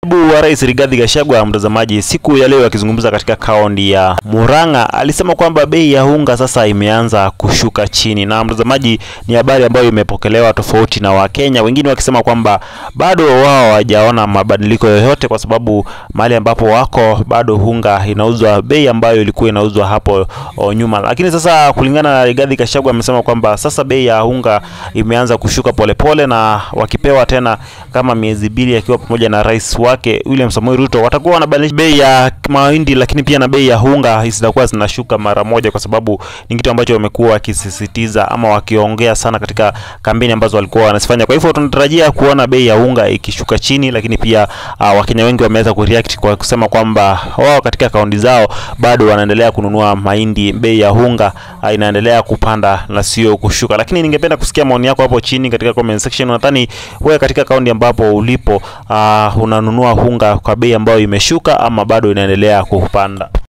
Naibu wa Rais Rigathi Gachagua, mtazamaji, siku ya leo akizungumza katika kaunti ya Murang'a, alisema kwamba bei ya unga sasa imeanza kushuka chini, na mtazamaji, ni habari ambayo imepokelewa tofauti na Wakenya wengine wakisema kwamba bado wao hawajaona mabadiliko yoyote, kwa sababu mahali ambapo wako bado unga inauzwa bei ambayo ilikuwa inauzwa hapo o, nyuma. Lakini sasa kulingana na Rigathi Gachagua amesema kwamba sasa bei ya unga imeanza kushuka polepole pole, na wakipewa tena kama miezi mbili akiwa pamoja na rais wake William Samoei Ruto watakuwa wanabadilisha bei ya mahindi, lakini pia na bei ya unga zitakuwa zinashuka mara moja, kwa sababu ni kitu ambacho wamekuwa wakisisitiza ama wakiongea sana katika kampeni ambazo walikuwa wanazifanya. Kwa hivyo tunatarajia kuona bei ya unga ikishuka chini, lakini pia uh, Wakenya wengi wameweza kureact kwa kusema kwamba wao katika kaunti zao bado wanaendelea kununua mahindi, bei ya unga uh, inaendelea kupanda na sio kushuka. Lakini ningependa kusikia maoni yako hapo chini katika comment section. Nadhani wewe katika kaunti ambapo ulipo uh, unanunua unga kwa bei ambayo imeshuka ama bado inaendelea kupanda?